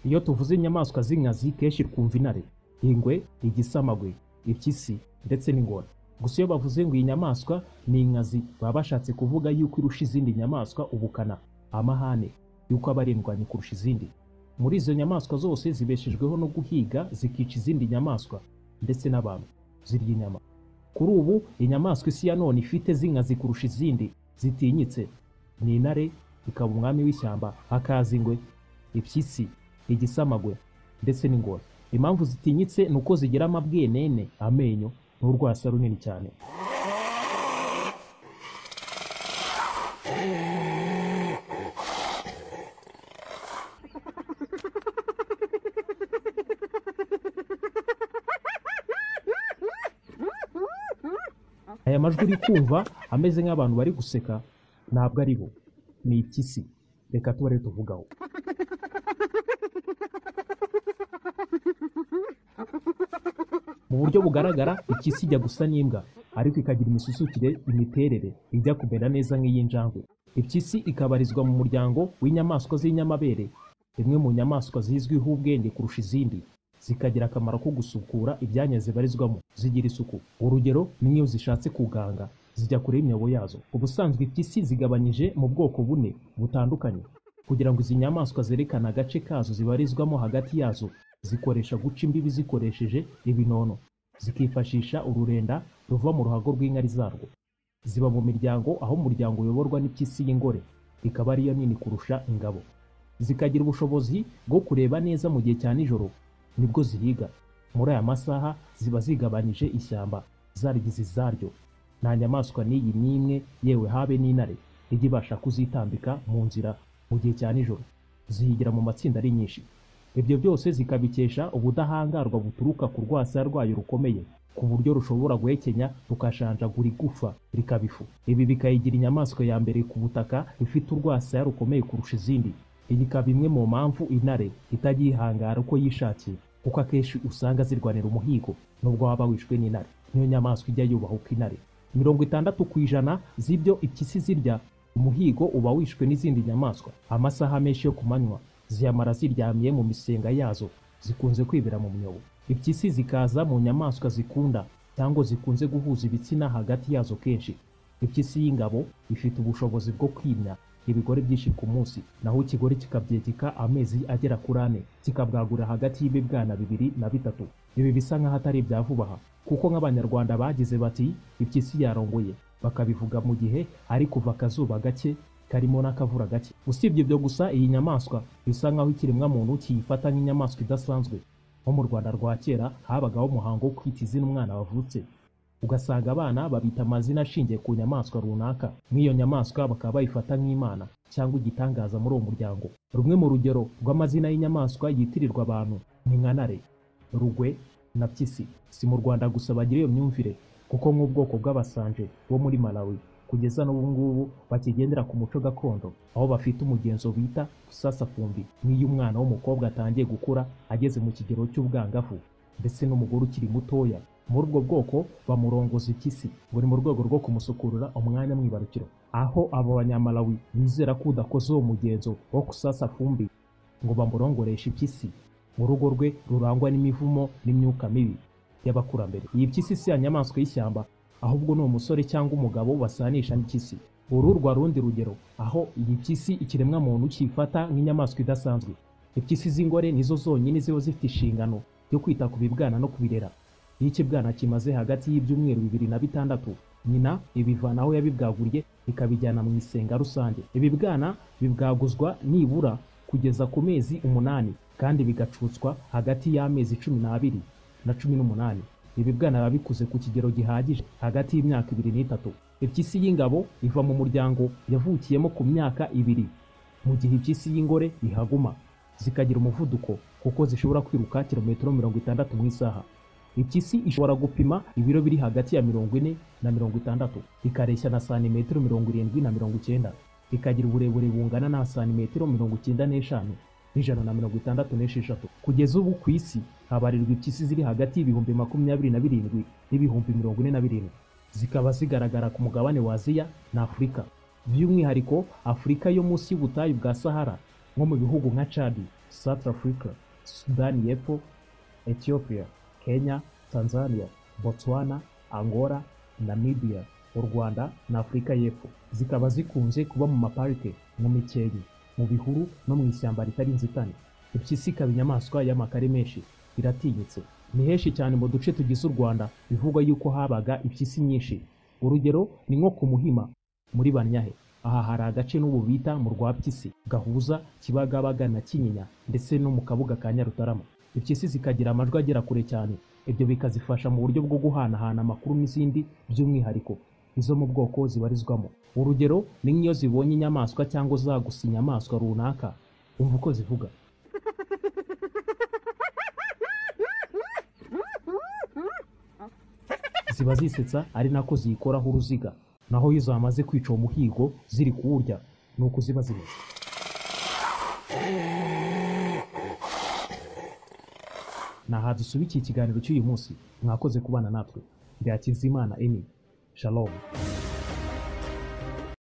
Iyo tuvuze inyamaswa z'inkazi kenshi twumva intare, ingwe, igisamagwe, impyisi ndetse n'ingona. Gusa iyo bavuze ngo iyi nyamaswa ni inkazi baba bashatse kuvuga yuko irusha izindi nyamaswa ubukana, amahane, yuko aba ari indwanyi kurusha izindi. Muri izo nyamaswa zose zibeshejweho no guhiga zikica izindi nyamaswa ndetse n'abantu, zirya inyama. Kuri ubu inyamaswa isi ya none ifite z'inkazi kurusha izindi zitinyitse ni intare, ikaba umwami w'ishyamba, hakaza ingwe, impyisi, igisamagwe ndetse n'ingona. Impamvu zitinyitse ni uko zigira amabwenene, amenyo n'urwasa runini cyane. Aya majwi uri kumva ameze nk'abantu bari guseka ntabwo ari bo, ni impyisi. Reka tuba rero tuvugaho. Mu buryo bugaragara impyisi ijya gusa n'imbwa, ariko ikagira imisusukire, imiterere ijya kumera neza nk'iy'injangwe. Impyisi ikabarizwa mu muryango w'inyamaswa z'inyamabere, imwe mu nyamaswa zizwiho ubwenge kurusha izindi, zikagira akamaro ko gusukura ibyanya zibarizwamo, zigira isuku. Urugero ni nk'iyo zishatse kuganga, zijya kure y'imyobo yazo. Ubusanzwe impyisi zigabanyije mu bwoko bune butandukanye. Kugira ngo izi nyamaswa zerekane agace kazo zibarizwamo hagati yazo, zikoresha guca imbibi zikoresheje ibinono, zikifashisha ururenda ruva mu ruhago rw'inkari zarwo. Ziba mu miryango aho umuryango uyoborwa n'impyisi y'ingore, ikaba ariyo nini kurusha ingabo. Zikagira ubushobozi bwo kureba neza mu gihe cya nijoro, nibwo zihiga. Muri aya masaha ziba zigabanyije ishyamba, zarigize izaryo. Nta nyamaswa n'iyi n'imwe, yewe habe n'intare, ijya ibasha kuzitambika mu nzira mu gihe cya nijoro. Zihigira mu matsinda ari nyinshi. Ibyo byose zikabikesha ubudahangarwa buturuka ku rwasaya rwayo rukomeye, ku buryo rushobora guhekenya rukashanjagura igufa rikaba ifu. Ibi bikayigira inyamaswa ya mbere ku butaka ifite urwasaya rukomeye kurusha izindi. Iyi ikaba imwe mu mpamvu intare itajya yihangara uko yishakiye, kuko akenshi usanga zirwanira umuhigo nubwo waba wishwe n'intare. Niyo nyamaswa ijya yubaha uko intare. Mirongo itandatu ku ijana z'ibyo impyisi zirya, umuhigo uba wishwe n'izindi nyamaswa. Amasaha menshi yo ku manywa ziyamara ziryamye mu misenga yazo, zikunze kwibera mu myobo. Impyisi zikaza mu nyamaswa zikunda cyangwa zikunze guhuza ibitsina hagati yazo kenshi. Impyisi y'ingabo ifite ubushobozi bwo kwimya ibigore byinshi ku munsi, naho ikigore kikabyegeka amezi agera kuri ane, kikabwagura hagati y'ibibwana bibiri na bitatu. Ibi bisa nk'aho atari ibya vuba aha, kuko nk'Abanyarwanda bagize bati impyisi yarongoye, bakabivuga mu gihe ari kuva akazuba gake karimo n'akavura gake. Usibye ibyo gusa, iyi nyamaswa bisa nk'aho ikiremwamuntu kiyifata nk'inyamaswa idasanzwe. Nko mu Rwanda rwa kera habagaho umuhango wo kwita izina umwana wavutse, ugasanga abana babita amazina ashingiye ku nyamaswa runaka. Nk'iyo nyamaswa bakaba bayifata nk'imana cyangwa igitangaza muri uwo muryango. Rumwe mu rugero rw'amazina y'inyamaswa yitirirwa abantu ni nka ntare, rugwe na mpyisi. Si mu Rwanda gusa bagira iyo myumvire, kuko nk'ubwoko bw'abasanje bo muri Malawi kugeza n'ubu ngubu bakigendera ku muco gakondo, aho bafite umugenzo bita gusasafumbi. Nk'iyo umwana w'umukobwa atangiye gukura ageze mu kigero cy'ubwangavu, ndetse n'umugore ukiri mutoya, muri ubwo bwoko bamurongoza impyisi, buri mu rwego rwo kumusukurira umwanya mwibarukiro. Aho abo banyamalawi bizera ko udakoze uwo mugenzo wo kusasa fumbi ngo bamurongoreshe impyisi, urugo rwe rurangwa n'imivumo n'imyuka mibi y'abakurambere. Iyi mpyisi si ya nyamaswa y'ishyamba, ahubwo ni umusore cyangwa umugabo basanisha n'impyisi. Uru rwa rundi rugero, aho iyi mpyisi ikiremwamuntu cyifata nk'inyamaswa idasanzwe. Impyisi z'ingore nizo zonyine ziba zifite inshingano yo kwita ku bibwana no kubirera. Iyo ikibwana kimaze hagati y'ibyumweru bibiri na bitandatu, nyina ibivana aho yabibwaguriye ikabijyana mu isenga rusange. Ibibwana bibwaguzwa nibura kugeza ku mezi umunani kandi bigacutswa hagati y'amezi cumi n'abiri na cumi n'umunani. Ibibwana biba bikuze ku kigero gihagije hagati y'imyaka ibiri n'itatu. Impyisi y'ingabo iva mu muryango yavukiyemo ku myaka ibiri, mu gihe impyisi y'ingore ihaguma. Zikagira umuvuduko kuko zishobora kwiruka kilometero mirongo itandatu mu isaha. Impyisi ishobora gupima ibiro biri hagati ya mirongo ine na mirongo itandatu, ikareshya na santimetero mirongo irindwi na mirongo icyenda, ikagira uburebure bungana na santimetero mirongo icyenda n'eshanu n'ijana na mirongo itandatu n'esheshatu. Kugeza ubu ku isi habarirwa impyisi ziri hagati y'ibihumbi makumyabiri na birindwi n'ibihumbi mirongo ine na birindwi, zikaba zigaragara ku mugabane wa Aziya na Afurika, by'umwihariko Afurika yo munsi y'ubutayu bwa Sahara nko mu bihugu nka Chad, South Africa, Sudani y'Epfo, Ethiopia, Kenya, Tanzania, Botswana, Angola, Namibia, u Rwanda na Afurika y'Epfo. Zikaba zikunze kuba mu maparike, mu mikenke, mu bihuru no mu ishyamba ritari inzitane. Impyisi ikaba inyamaswa y'amakare menshi, iratinyitse. Ni henshi cyane mu duce tugize u Rwanda bivugwa yuko habaga impyisi nyinshi. Urugero ni nko ku Muhima muri Banyahe. Aha hari agace n'ubu bita mu Rwapyisi, Gahuza, Kibagabaga na Kinyinya ndetse no mu Kabuga ka Nyarutarama. Impyisi zikagira amajwi agera kure cyane, ibyo bikazifasha mu buryo bwo guhanahana amakuru n'izindi by'umwihariko izo mu bwoko zibarizwamo. Urugero ni nk'iyo zibonye inyamaswa cyangwa zagusa inyamaswa runaka, umva uko zivuga. ziba zisetsa ari nako ziyikoraho uruziga naho iyo zamaze kwica uwo muhigo ziri kuwurya ni uko ziba zimeze naha dusubikiye ikiganiro cy'uyu munsi mwakoze kubana natwe bya kizimana eni shalom